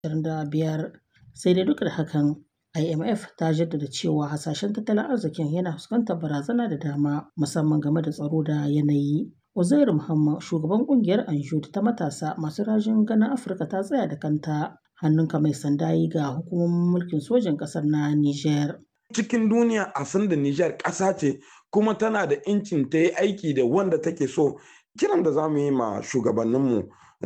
2025. Sai dai duk da hakan, IMF ta jaddada cewa hasashen tattalin arzikin yana fuskantar barazana da dama, musamman game da tsaro da yanayi. Uzairu Muhammad, shugaban ƙungiyar Anjud ta matasa masu rajin ganin Afirka ta tsaya da kanta, hannunka mai sanda yi ga hukumomin mulkin sojin ƙasar na Nijar. Cikin duniya a san da Nijar ƙasa ce kuma tana da incin ta yi aiki da wanda take so. Kiran da za mu yi ma shugabanninmu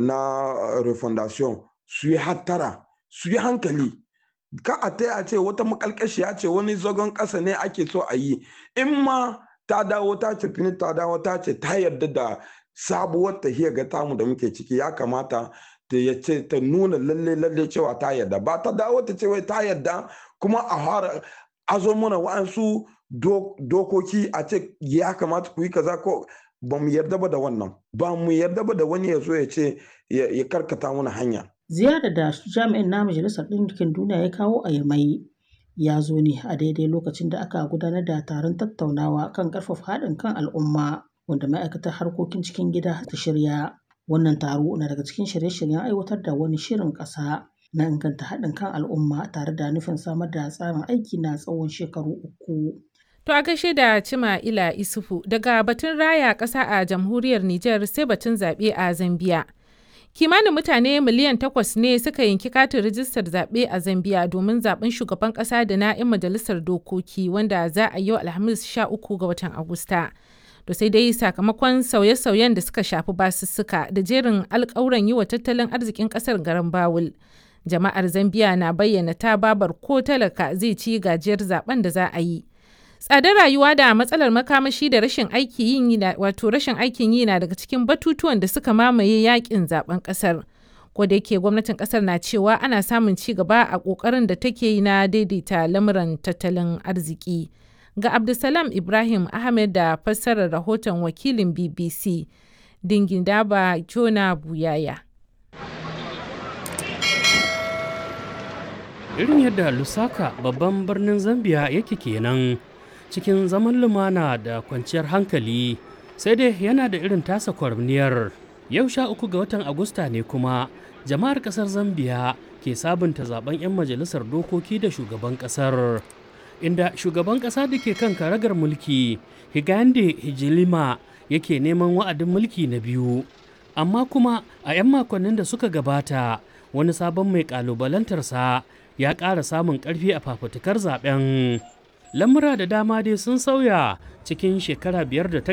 na refondation su yi hattara, su yi hankali. Ka a ta a ce wata makalkashiya ce wani zagon ƙasa ne ake so a yi. In ma ta dawo ta ce fini ta dawo ta ce ta yarda da sabuwar tahiyar ga tamu da muke ciki ya kamata ta ya ce ta nuna lalle lalle cewa ta yarda ba ta dawo ta ce wai ta yarda kuma a fara azo mana wa'ansu dokoki a ce ya kamata ku yi kaza ko ba mu yarda ba da wannan ba mu yarda ba da wani ya zo ya ce ya karkata mana hanya. Ziyarar da jami'in na Majalisar Ɗinkin Duniya ya kawo a Yamai ya zo ne a daidai lokacin da aka gudanar da taron tattaunawa kan ƙarfafa haɗin kan al'umma wanda ma'aikatar harkokin cikin gida ta shirya. Wannan taro na daga cikin shirye-shiryen aiwatar da wani shirin ƙasa na inganta haɗin kan al'umma tare da nufin samar da tsarin aiki na tsawon shekaru uku. To a gaishe da Cima Ila Isufu daga batun raya ƙasa a jamhuriyar Nijar sai batun zaɓe a Zambiya. Kimanin mutane miliyan takwas ne suka yanki katin rijistar zaɓe a Zambiya domin zaɓen shugaban ƙasa da na 'yan majalisar dokoki wanda za a yi yau Alhamis 13 ga watan Agusta. To sai dai sakamakon sauye-sauyen da suka shafi basussuka da jerin alƙawuran yi wa tattalin arzikin ƙasar garin Bawul. Jama'ar Zambiya na bayyana ta babar ko talaka zai ci gajiyar zaben da za a yi. Tsadar rayuwa da matsalar makamashi da rashin aikin yi wato rashin aikin yi na daga cikin batutuwan da suka mamaye yakin zaben kasar. Ko da yake gwamnatin kasar na cewa ana samun ci gaba a kokarin da take yi na daidaita lamuran tattalin arziki. Ga Abdulsalam Ibrahim Ahmed da fassarar rahoton wakilin BBC Dingindaba Jona Buyaya. Irin yadda Lusaka babban birnin Zambia yake kenan. cikin zaman lumana da kwanciyar hankali sai dai yana da irin tasa kwarniyar yau sha uku ga watan agusta ne kuma jama'ar kasar zambiya ke sabunta zaben 'yan majalisar dokoki da shugaban kasar inda shugaban kasa da ke kan karagar mulki higande hijilima yake neman wa'adin mulki na biyu amma kuma a 'yan makonnin da suka gabata wani sabon mai kalubalantarsa ya ƙara samun ƙarfi a fafutukar zaben lamura da dama dai sun sauya cikin shekara biyar da ta